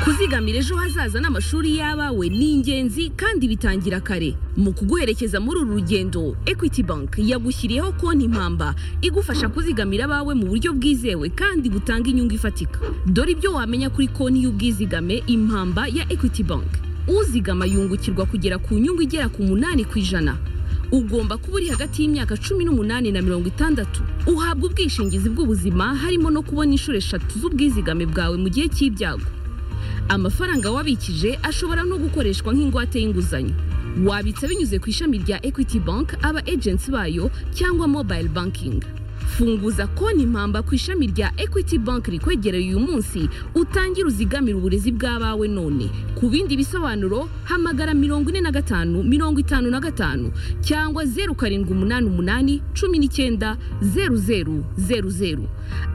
kuzigamira ejo hazaza n'amashuri y'abawe ni ingenzi kandi bitangira kare mu kuguherekeza muri uru rugendo equity bank yagushyiriyeho konti mpamba igufasha kuzigamira abawe mu buryo bwizewe kandi butanga inyungu ifatika dore ibyo wamenya kuri konti y'ubwizigame impamba ya equity bank uzigama yungukirwa kugera ku nyungu igera ku munani ku ijana ugomba kuba uri hagati y'imyaka cumi n'umunani na mirongo itandatu uhabwa ubwishingizi bw'ubuzima harimo no kubona inshuro eshatu z'ubwizigame bwawe mu gihe cy'ibyago amafaranga wabikije ashobora no gukoreshwa nk'ingwate y'inguzanyo wabitsa binyuze ku ishami rya equity bank aba agency bayo cyangwa mobile banking funguza konti impamba ku ishami rya equity bank rikwegereye uyu munsi utangire uzigamire uburezi bw'abawe none ku bindi bisobanuro hamagara mirongo ine na gatanu mirongo itanu na gatanu cyangwa zeru karindwi umunani umunani cumi n'icyenda zeru zeru zeru zeru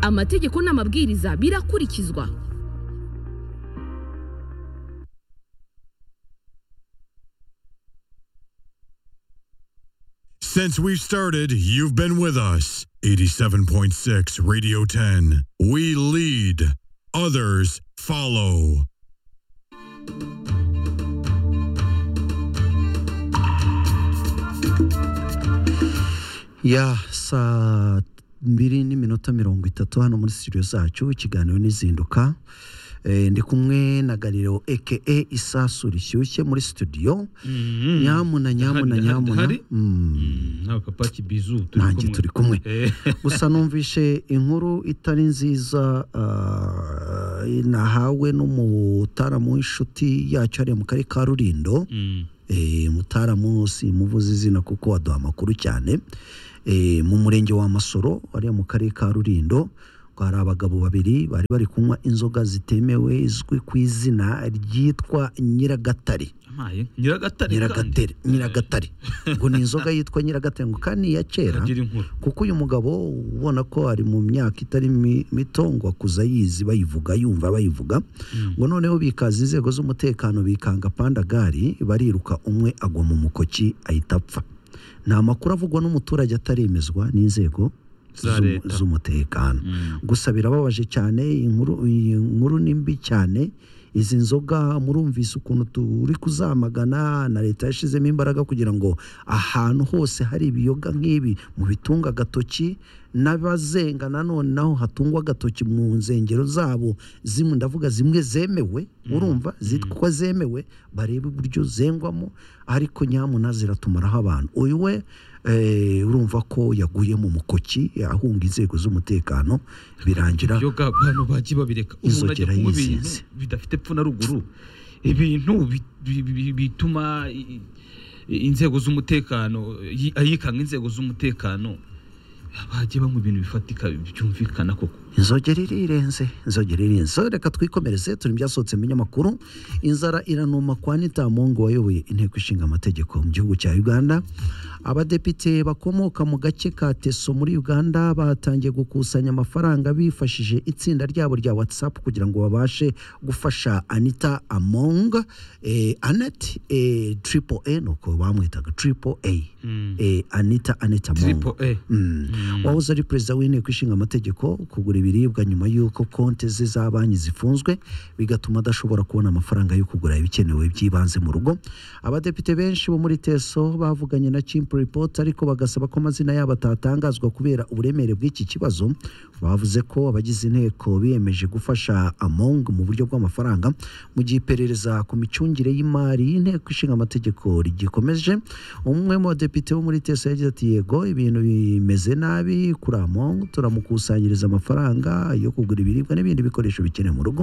amategeko n'amabwiriza birakurikizwa Since we started, you've been with us. 87.6 Radio 10. We lead, others follow. ya saa mbiri n'iminota mirongo itatu hano muri studio zacu ikiganiro n'izinduka Eh, ndi kumwe na galileo eke isasu rishyushye muri studio nyamuna nyamuna Hari- hari- nyamuna hari? Mm. nta papa kibizu nanjye turi kumwe Eh, gusa numvishe inkuru itari nziza ah, nahawe n'umutaramu w'inshuti yacu hariya mu karere ka rurindo mm, Eh, mutaramu simuvuze izina kuko waduha amakuru cyane Eh, mu murenge wa masoro hariya mu karere ka rurindo ngo hari abagabo babiri bari bari kunywa inzoga zitemewe izwi ku izina ryitwa nyiragatare amaye nyiragatare kandi nyiragatare nyiragatare ngo ni inzoga yitwa nyiragatare ngo kandi ni iya kera agira inkuru kuko uyu mugabo ubona ko ari mu myaka itari mi- mito ngo akuza yizi bayivuga yumva bayivuga Mm. ngo noneho bikaza inzego z'umutekano bikanga pandagari bariruka umwe agwa mu mukoki ahita apfa nta makuru avugwa n'umuturage ataremezwa n'inzego Za z'umu- leta. z'umutekano Mm, gusa birababaje cyane inkuru iyi nkuru ni mbi cyane izi nzoga murumvise ukuntu turi kuzamagana na leta yashyizemo imbaraga kugira ngo ahantu hose hari ibiyoga nk'ibi mu bitunga agatoki n'abazenga nanone naho hatungwa agatoki mu nsengero zabo zimwe ndavuga zimwe zemewe urumva zitwa zemewe barebe uburyo zengwamo ariko nyamuna ziratumaraho abantu uyu we eh, urumva ko yaguye mu mukoki ahunga inzego z'umutekano birangira ibyo ga- abantu bagiye babireka umuntu ajya Inzogera kunywa ibintu yizinze. bidafite epfo na ruguru ibintu bi- bi- bi- bituma i- i- inzego z'umutekano yi- ayikanga inzego z'umutekano bagiye banywa ibintu bifatika byumvikana koko inzogera irirenze inzogera irirenze so reka twikomereze turi mu byasohotse mu binyamakuru inzara iranuma kwa Anita Mongo wayoboye inteko ishinga amategeko mu gihugu cya Uganda abadepite bakomoka mu gace ka Teso muri Uganda batangiye gukusanya amafaranga bifashishije itsinda ryabo rya WhatsApp kugira ngo babashe gufasha Anita Among eh, Anet eh, Triple A nuko bamwitaga Triple A eh, Anita Anita Among tripo e Mm. wahoze ari perezida w'inteko ishinga amategeko kugura ibiribwa nyuma y'uko konti ze za banki zifunzwe bigatuma adashobora kubona amafaranga yo kugura ibikenewe by'ibanze mu rugo abadepite benshi bo muri teso bavuganye na chimp report ariko bagasaba ko amazina yabo atatangazwa kubera uburemere bw'iki kibazo bavuze ko abagize inteko biyemeje gufasha among mu buryo bw'amafaranga mu gihe iperereza ku micungire y'imari y'inteko ishinga amategeko rigikomeje umwe mu badepite bo muri teso yagize ati yego ibintu bimeze nabi kuri among turamukusanyiriza amafaranga yo kugura ibiribwa n'ibindi bikoresho bikenewe mu rugo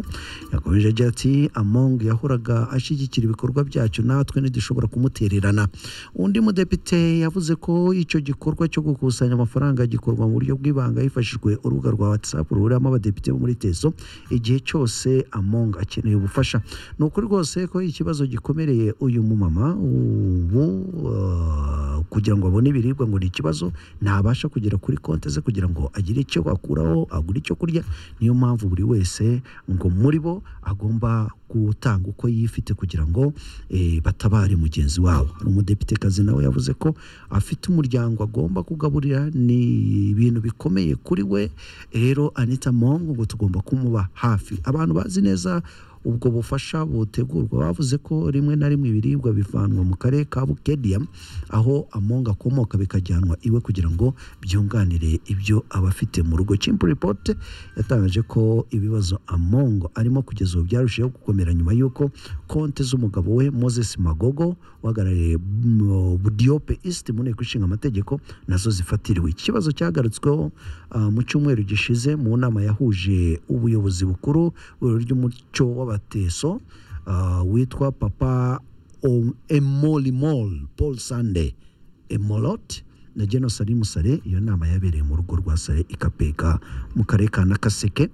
yakomeje agira ati among yahoraga ashyigikira ibikorwa byacu natwe ntidushobora kumutererana undi mudepite yavuze ko icyo gikorwa cyo gukusanya amafaranga gikorwa mu buryo bw'ibanga hifashishijwe urubuga rwa whatsapp ruhuriramo abadepite bo muri teso igihe cyose among akeneye ubufasha ni ukuri rwose ko ikibazo gikomereye uyu mumama ubu eh, kugira ngo abone ibiribwa ngo ni ikibazo ntabasha kugera kuri konti ze kugira ngo agire icyo akuraho agure icyo kurya niyo mpamvu buri wese ngo muri bo agomba gutanga uko yifite kugira ngo eh, batabare mugenzi wabo hari umudepitekazi nawe yavuze ko afite umuryango agomba kugaburira ni ibintu bikomeye kuri we rero anita mongo ngo tugomba kumuba hafi abantu bazi neza ubwo bufasha butegurwa bavuze ko rimwe na rimwe ibiribwa bivanwa mu karere ka bukediya aho amonga akomoka bikajyanwa iwe kugira ngo byunganire ibyo aba afite mu rugo chimp report yatangaje ko ibibazo amongo arimo kugeza ubu byarushijeho gukomera nyuma y'uko konti z'umugabo we moses magogo uhagarariye mm, budiope east mu nteko ishinga amategeko nazo zifatiriwe iki kibazo cyagarutsweho ah, mu cyumweru gishize mu nama yahuje ubuyobozi bukuru bw'Itorero ry'umuco w'abateso ah, witwa papa O- emolimol paul sande emolot na genosari musare iyo nama yabereye mu rugo rwa sare ikapeka mu karere ka nakaseke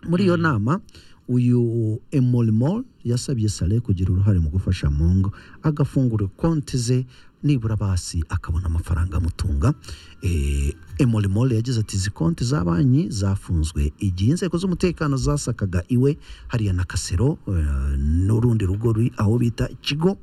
muri iyo nama uyu emolimol yasabye sare kugira uruhare mu gufasha mungo agafungura konti ze nibura basi akabona amafaranga amutunga Eh, emolimol yagize ati izi konti za banki zafunzwe igihe inzego z'umutekano zasakaga iwe hariya na kasero eh, n'urundi rugo ruri aho bita ikigo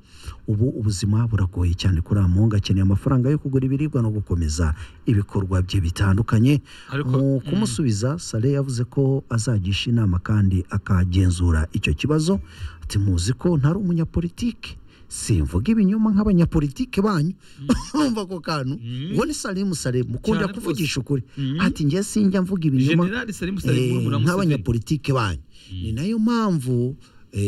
ubu ubuzima buragoye cyane kuri amunga akeneye amafaranga yo kugura ibiribwa no gukomeza ibikorwa bye bitandukanye Ariko- mu kumusubiza sale yavuze ko azagisha inama kandi akagenzura icyo kibazo ati muzi ko ntari umunyapolitike simvuga ibinyoma nk'abanyapolitike banyu urumva ako kantu Mm. ngo ni salimu sale mukunda Cyane kuvugisha ukuri Mm. ati njye sinjya mvuga ibinyoma generali sari musari eh, murumuna museveni nk'abanyapolitike banyu ni nayo mpamvu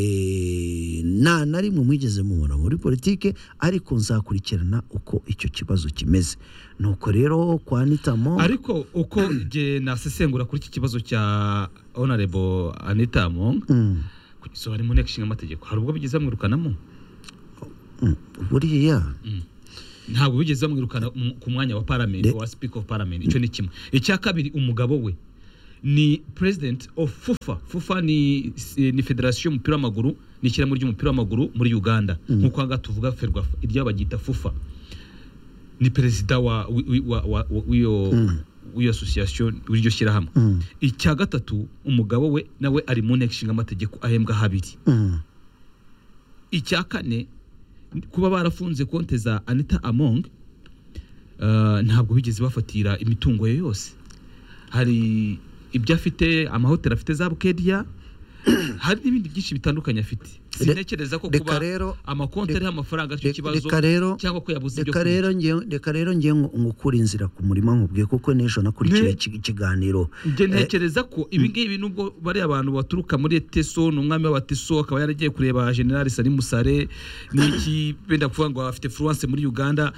eh, nta na rimwe mwigeze mubona muri politike ariko nzakurikirana uko icyo kibazo kimeze nuko rero kwa nitamo ariko uko nge nasesengura kuri iki kibazo cya honorable anita monk Mm, kugisohora mu nteko ishinga amategeko hari ubwo bigeze bamwirukanamo mm, buriya ntabwo bigeze bamwirukana mu- ku mwanya wa parliament De- wa speaker of parliament icyo ni kimwe icya kabiri umugabo we ni president of fufa fufa ni ni federasiyo y'umupira w'amaguru ni ishyirahamwe ry'umupira w'amaguru muri uganda nk'uko aha ngaha tuvuga ferwafa iryo baryita fufa ni perezida wa w'iyo wa, wa, wa, w'iyo- w'iyo association w'iryo shyirahamwe Mm. icya gatatu umugabo we nawe ari mu nteko ishinga amategeko ahembwa habiri mm, icya kane kuba barafunze konti za anita among eh, ntabwo bigeze bafatira imitungo ye yose hari ibyo afite amahoteli afite za bukediya hari n'ibindi byinshi bitandukanye afite Re- sintekereza ko reka kuba rero- amakonti re- ariho amafaranga aricyo re- kibazo reka rero cyangwa ko yabuze ibyo reka rero ngewe- reka rero ngewe ngu- ngukure inzira ku murima nkubwiye kuko n'ejo nakurikiye Ne- iki- ikiganiro Njye ntekereza ko ibi ngibi nubwo bariya abantu baturuka muri Teso ni umwami w'abateso akaba yaragiye kureba General Sari Musare n'iki benda kuvuga ngo afite fluence muri Uganda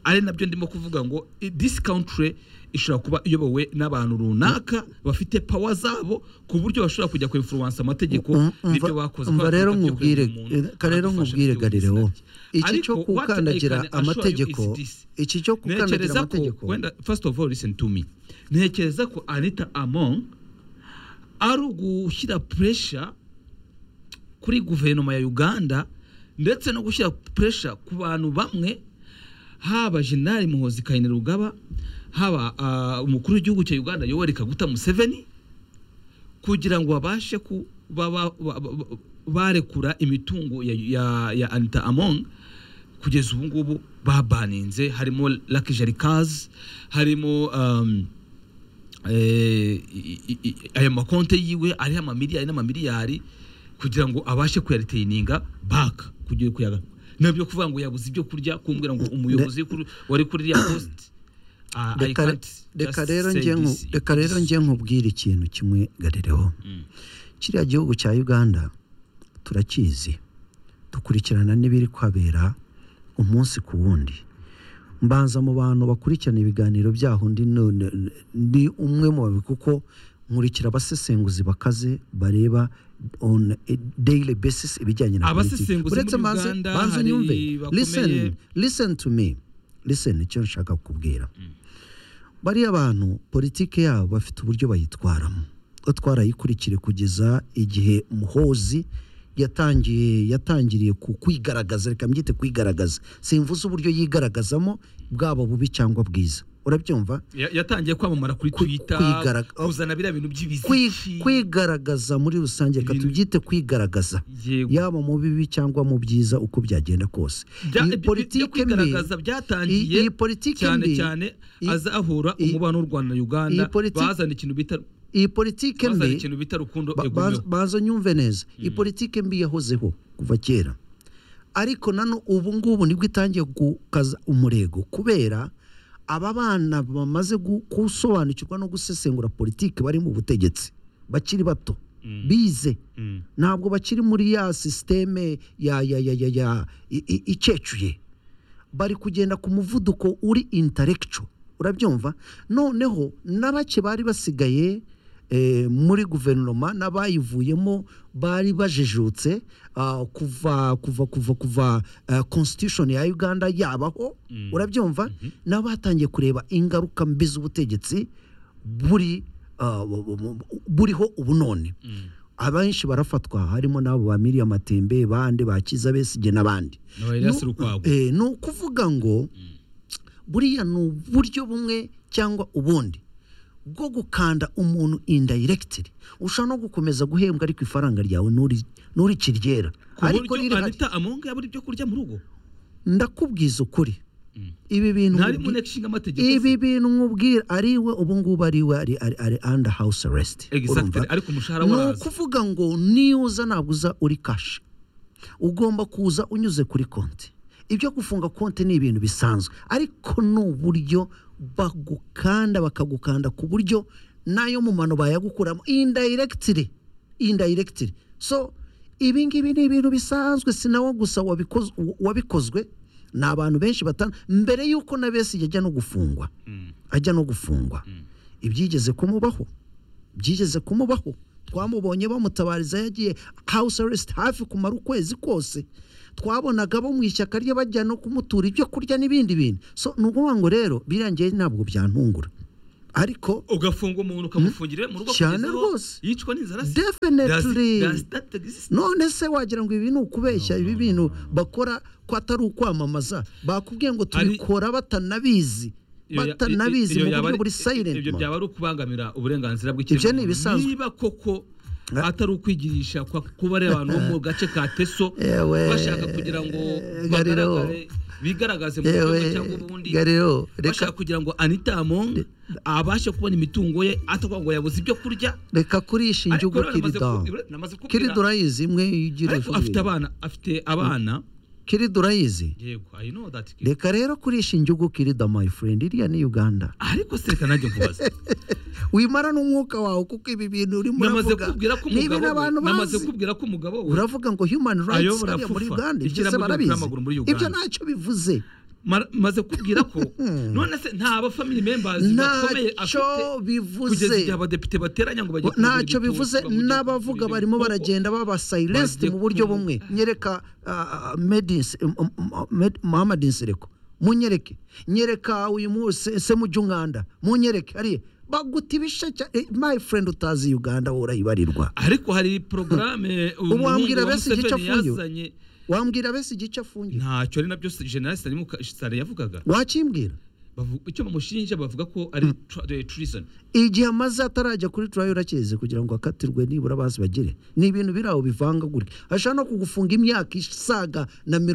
ari nabyo ndimo kuvuga ngo i- this country ishobora kuba iyobowe n'abantu runaka bafite power zabo ku buryo bashobora kujya ku influence amategeko Um- n'ibyo umva- bakoze umva kubera rero ko batagiye nkubwire kureba umuntu reka rero adufasha nkubwire mu gihugu Galileo cyacu. iki cyo Ariko what I gukandagira can assure you amategeko is this. iki cyo gukandagira Ntekereza ko amategeko wenda first of all listen to me ntekereza ko Anita Among ari ugushyira pressure kuri guverinoma ya Uganda ndetse no gushyira pressure ku bantu bamwe haba General Muhoozi Kainerugaba haba ah, umukuru w'igihugu cya Uganda Yoweri Kaguta Museveni kugira ngo babashe kuba ba- ba- ba- barekura imitungo ya, ya, ya Anita Among kugeza ubu ngubu babaninze harimo Lucky Jerikaz harimo um, eh, i- i- i- aya makonte yiwe ariho amamiliyari n'amamiliyari kugira ngo abashe kuyariteininga baka kugira kuyaga nabyo kuvuga ngo yabuze ibyo kurya kumbwira ngo umuyobozi kuri- wari kuri ya post ah, I Reka- can't reka just rero say njye nku- this. reka rero njye nkubwire ikintu kimwe garireho Mm. kiriya gihugu cya uganda turakizi dukurikirana n'ibiri kuhabera umunsi ku wundi mbanza mu bantu bakurikirana ibiganiro byaho ndi none ndi umwe mu babi kuko nkurikira abasesenguzi bakaze bareba on a daily basis ibijyanye na Abasesenguzi uretse muri manze Uganda manze hari unyumve bakomeye. listen listen to me listen icyo nshaka kukubwira bariya bantu politike yabo bafite uburyo bayitwaramo Twe twarayikurikire kugeza igihe muhozi yatangiye yatangiriye ku kwigaragaza reka mbyite kwigaragaza simvuze uburyo yigaragazamo bwaba bubi cyangwa bwiza urabyumva Ya- yatangiye kwamamara kuri Kwi- twitter kwigaraga- kuzana biriya bintu Kwi- by'ibizishi kwigaragaza muri rusange reka Ibintu- tubyite kwigaragaza Yego. yaba mu bibi cyangwa mu byiza uko byagenda kose Bya- Iyi bi- bi- byo politike mbi kwigaragaza byatangiye iyi- iyi politike cyane mbi- cyane iyi- azahura iyi- umubano w'u rwanda na uganda iyi politiki- bazana ikintu bita iyi politike bazana mbi ikintu bita rukundo ba- egomeho banza- banza nyumve neza iyi politike mbi yahozeho kuva kera ariko nano ubu ngubu nibwo itangiye gukaza umurego kubera aba bana bamaze gu- gusobanukirwa no gusesengura politiki bari mu butegetsi bakiri bato Mm. bize Mm. ntabwo bakiri muri ya sisiteme ya ya ya ya ya i- i- icecuye bari kugenda ku muvuduko uri intarekico urabyumva noneho na bake bari basigaye eh, muri guverinoma n'abayivuyemo bari bajijutse ah, kuva kuva kuva kuva ah, constitution ya uganda yabaho Mm. urabyumva nabo batangiye kureba ingaruka mbi z'ubutegetsi buri ah, bu- bu- bu- buriho ubu none Mm. abenshi barafatwa harimo n'abo ba miriya matembe bandi ba kiza besige n'abandi Aba Elias Nu- Rukwago. eh, ni ukuvuga ngo buriya ni uburyo bumwe cyangwa ubundi bwo gukanda umuntu indirectly ushobora no gukomeza guhembwa ariko ifaranga ryawe nturi- nturikirye ku ariko buryo rirahari anita amonga yabura ibyo kurya mu rugo ndakubwiza ukuri ibi bintu ntari mu nkubwi- nteko ishinga amategeko ibi bintu nkubwira ariwe ubu ngubu ariwe ari ari ari under house arrest exactly urumva? ariko umushahara ni waraza ukuvuga ngo niyo uza ntabwo uza uri kashi ugomba kuza unyuze kuri konti ibyo gufunga konti ni ibintu bisanzwe ariko ni uburyo bagukanda bakagukanda ku buryo n'ayo mumano bayagukuramo indirectly indirectly so ibi ngibi ni ibintu bisanzwe si nawe gusa wabikoz- wabikozwe ni abantu benshi batanu mbere y'uko na besi yajya no gufungwa Mm. ajya no gufungwa ibyigeze kumubaho byigeze kumubaho twamubonye bamutabariza yagiye house arrest hafi kumara ukwezi kose twabonaga abo mu ishyaka rye bajya no kumutura ibyo kurya n'ibindi bintu so ni ukuvuga ngo rero birangiye ntabwo byantungura ariko ugafunga umuntu ukamufungirira mu rugo Cyane kugeza aho rwose. yicwa n'inzara se definitely Does- does that exist? none se wagira ngo ibi ni ukubeshya ibi bintu bakora ko atari ukwamamaza bakubwiye ngo Ari- tubikora batanabizi Iyo ya- batanabizi iyo mu buryo yaba ari- buri silent ibyo mode. byaba ari ukubangamira uburenganzira Ibyo ni bw'ikiremwamuntu ibisanzwe. niba koko Ah. atari ukwigirisha kwa- kuba ari abantu bo mu gace ka teso Ewe, bashaka kugira ngo Gariro. bagaragare bigaragaze mu buryo yewe bumwe cyangwa ubundi garero bashaka reka kugira ngo anita among abashe kubona imitungo ye atavuga ngo yabuze ibyo kurya reka kurisha injugu Ariko rero namaze kirida ku- namaze kubwira- kirida urayizi imwe igira ariko ejo afite ibiri. abana afite abana kirida urayizi yego i know that kid. reka rero kurisha injugu kirida my friend iriya ni uganda ariko se reka nanjye mvubaze wimara n'umwuka wawe kuko ibi bintu urimo namaze uravuga kubwira ko ni ibintu umugabo we abantu namaze bazi kubwira ko umugabo we uravuga ngo human rights Ayobora hariya muri Fufa, uganda ibyo se ikiremwa ry'umupira barabizi w'amaguru muri ibyo Uganda. ntacyo bivuze Mara- maze kubwira ko none se nta ba family members bakomeye ntacyo afite kugeza igihe bivuze abadepite bateranya ngo bajye kureba ntacyo ibitutu, bivuze bamujye kureba n'abavuga ibintu. barimo Koko baragenda baba silenced bagiye mu buryo ku- bumwe nyereka medinsi muhamadi nsireko munyereke nyereka uyu munsi se mu by'umwanda munyereke hariya baguta ibisha cya eh, my friend utazi uganda wowe urayibarirwa ariko hari porogaramu uyu Ubu wambwira muhungu wa bese igice Museveni apfuye? yazanye wambwira bese igice afungiye ntacyo ari nabyo general sitari yavugaga wakimbwira Bavu- icyo bamushinja bavuga ko ari tra- eh, treason igihe amaze atarajya kuri turayo urakizi kugira ngo akatirwe nibura bazi bagire ni ibintu biri aho bivanga gutya ashobora no kugufunga imyaka isaga na mirongo